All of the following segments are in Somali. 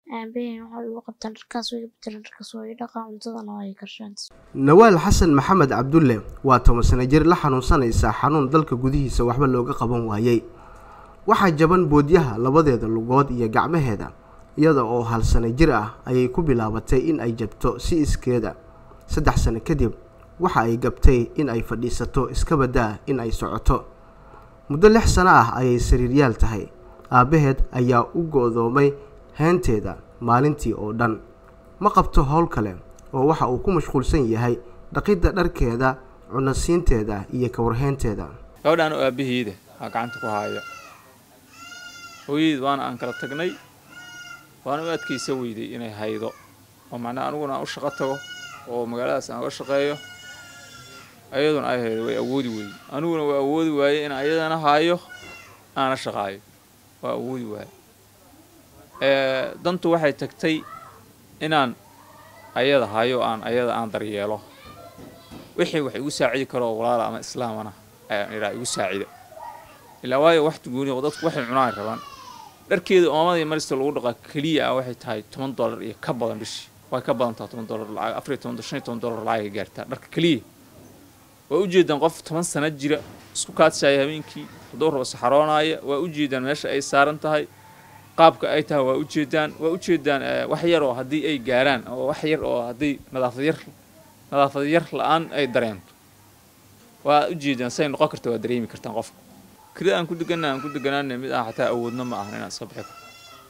aabaheen waxay igu qabtaan dharkaas way iga bedelaan dharkaas waa ii dhaqaa cuntadana waa ii karshaan nawaal xasan maxamed cabdulle waa toban sano jir la xanuunsanaysa xanuun dalka gudihiisa waxba looga qaban waayey waxaa jaban boodyaha labadeeda lugood iyo gacmaheeda iyada oo hal sano jir ah ayay ku bilaabatay in ay jabto si iskeeda saddex sano kadib waxa ay gabtay in ay fadhiisato iska baddaa in ay socoto muddo lix sano ah ayay sariiryaal tahay aabbaheed ayaa u go-doomay heenteeda maalintii oo dhan ma qabto howl kale oo waxa uu ku mashquulsan yahay dhaqidda dharkeeda cunasiinteeda iyo kawarheynteeda gabadhaan oo aabbaheeda aa gacanta ku haaya hooyadeed waana aan kala tagnay waana u adkaysa weyday inay haydo oo macnaha aniguna aan u shaqo tago oo magaaladaas aan uga shaqeeyo ayaduna ay haydo way awoodi weyday aniguna waa awoodi waaye in ayadana haayo aana shaqaayo waa awoodi waaye dantu waxay tagtay inaan ayada hayo aan ayada aan daryeelo wixii wax igu saacidi karo walaala ama islaamana ayaan idhaa igu saacida ilaa waayo wax gooni oo dadku waxay cunaan rabaan dharkeeda oomadii marista lagu dhaqaa keliya ah waxay tahay toban dollar iyo ka badan bishii way ka badan tahay toban dollar lacag afar iyo toban shan iyo toban dollar lacag ay gaartaa dharka keliya waa ujeedaan qof toban sano jira isku kaadshaya habeenkii hadduu rabo saxaroonaya waa ujeedaan meesha ay saaran tahay qaabka ay tahay waa ujeedaan waa ujeedaan wax yar oo haddii ay gaaraan oo wax yar oo haddii nadaafad yar nadaafad yar la-aan ay dareento waa ujeedaan say noqon karta waa dareemi kartaan qofka kirida aan ku deganna aan ku deganaana mid aan xataa awoodna ma ahan inaan iska bixi karo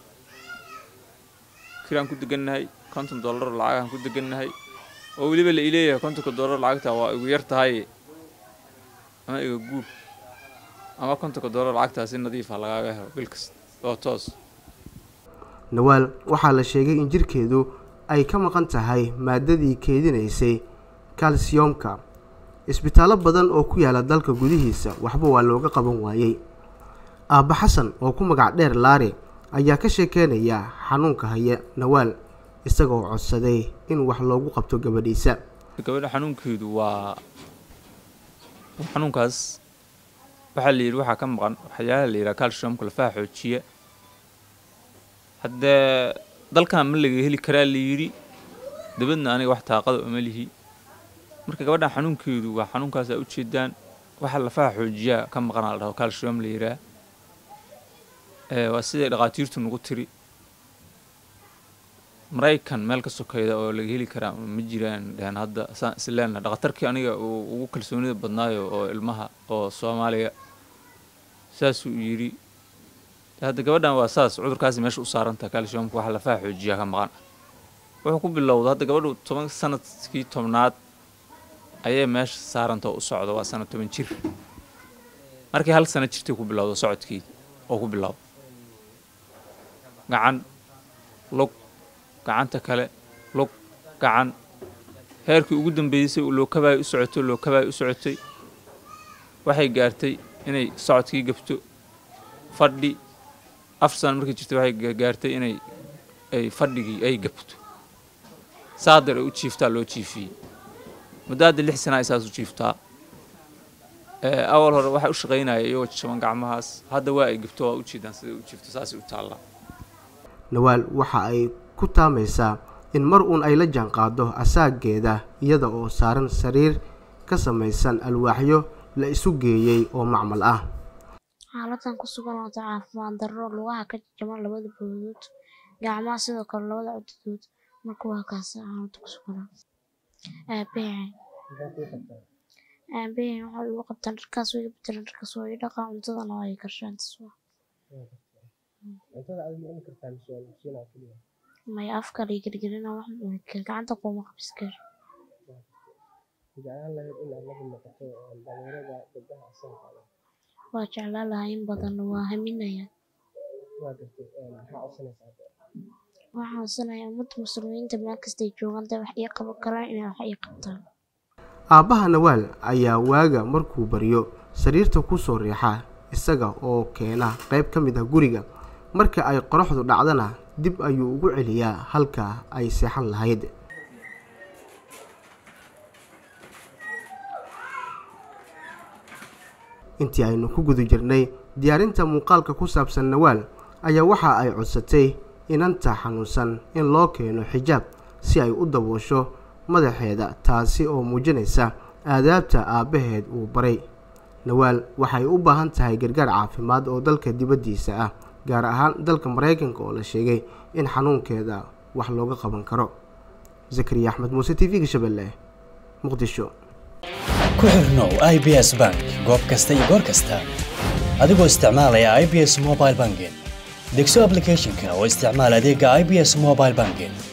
kira aan ku degannahay konton dollar lacag aan ku degannahay oo weliba la ileeyahay kontonka dollar lacagta waa igu yar tahay ama iga guur ama kontonka dollar lacagtaa si nadiifa lagaaga helo bil kasta oo toos nawaal waxaa la sheegay in jirkeedu ay ka maqan tahay maadadii keedinaysay kalsiyomka isbitaallo badan oo ku yaala dalka gudihiisa waxba waa looga qaban waayey aabba xasan oo ku magac dheer laare ayaa ka sheekeynaya xanuunka haya nawaal isagoo codsaday in wax loogu qabto gabadhiisa gabadha xanuunkeedu waa xanuunkaas waxaa la yidhi waxaa ka maqan waxyaalaha la yidhaha calciumka lafaha xoojiya haddee dalkan ma laga heli karaa la yidhi dabadna aniga wax taaqada uma lihi marka gabadhan xanuunkeedu waa xanuunkaas aa ujeedaan waxa lafaha xoojiyaa ka maqanaa la dhaho calcium la yidhaah waa siday dhaqaatiirtu nagu tiri maraykan meel ka sokayda oo laga heli karaa ma jiraan dhehen hadda saan isleenaha dhaqatarkii aniga uu ugu kalsoonida badnaayo oo ilmaha oo soomaaliya saasuu yidhi hadda gabadhan waa saas cudurkaasi meesha u saarantaha calciumka waxa lafaha xoojiyaa ka maqan wuxuu ku bilowda hadda gabadhu toban sanadkii tobnaad ayay meesha saaranta oo u socda waa sana toban jir markii hal sano jirtay ku bilowda socodkeeda oo ku bilowda gacan lug gacanta kale lug gacan heerkii ugu dambeysay lookabaay u socotay lookabaay u socotay waxay gaartay inay socodkii gabto fadhi afar sano markay jirtay waxay gaartay inay ay fadhigii ay gabto saadar ay u jiiftaa loo jiifiyey muddo hadda lix sana ay saas u jiiftaa awal hore waxay u shaqaynaya iyagoo jaban gacmahaas hadda waa ay gabto waa ujeedaan siday u jiifto saasay u taallaa nawaal waxa ay ku taamaysaa in mar uun ay la jaan qaado asaageeda iyada oo saaran sariir ka samaysan alwaaxyo la isu geeyey oo macmal ah xaaladan ku sugan wata caafimaad darro lugaha ka jajaban labada boodood gacmaha sidoo kale labada codadood marka waa kaas xaalada ku sugan aabaheen aabaheen waxay igu qabtaan dharkaas way iga bedelaan dharkaas waa ii dhaqaa cuntadana waa ii karshaan maya afka lay gergerina wax gacanta kuma qabiskar waa jeclaan lahaa in badan waa haminaya waxaan codsanaya ummadda muslimiinta meel kastay joogaan dee wax ii qaban karaan inay wax ii qabtaan aabbaha nawaal ayaa waaga markuu baryo sariirta ku soo riixa isaga oo keena qayb ka mid ah guriga marka ay qoraxdu dhacdana dib ayuu ugu celiyaa halka ay seexan lahayd intii aynu ku guda jirnay diyaarinta muuqaalka ku saabsan nawaal ayaa waxa ay codsatay inanta xanuunsan in loo keeno xijaab si ay u daboosho madaxeeda taasi oo muujinaysa aadaabta aabbaheed uu baray nawaal waxay u baahan tahay gargaar caafimaad oo dalka dibaddiisa ah gaar ahaan dalka maraykanka oo la sheegay in xanuunkeeda wax looga qaban karo zakariya axmed muuse t v-ga shabeelle muqdisho ku xirnow i b s bank goob kasta iyo goor kasta adigoo isticmaalaya i b s mobile banking degso applicationka oo isticmaal adeega i b s mobile banking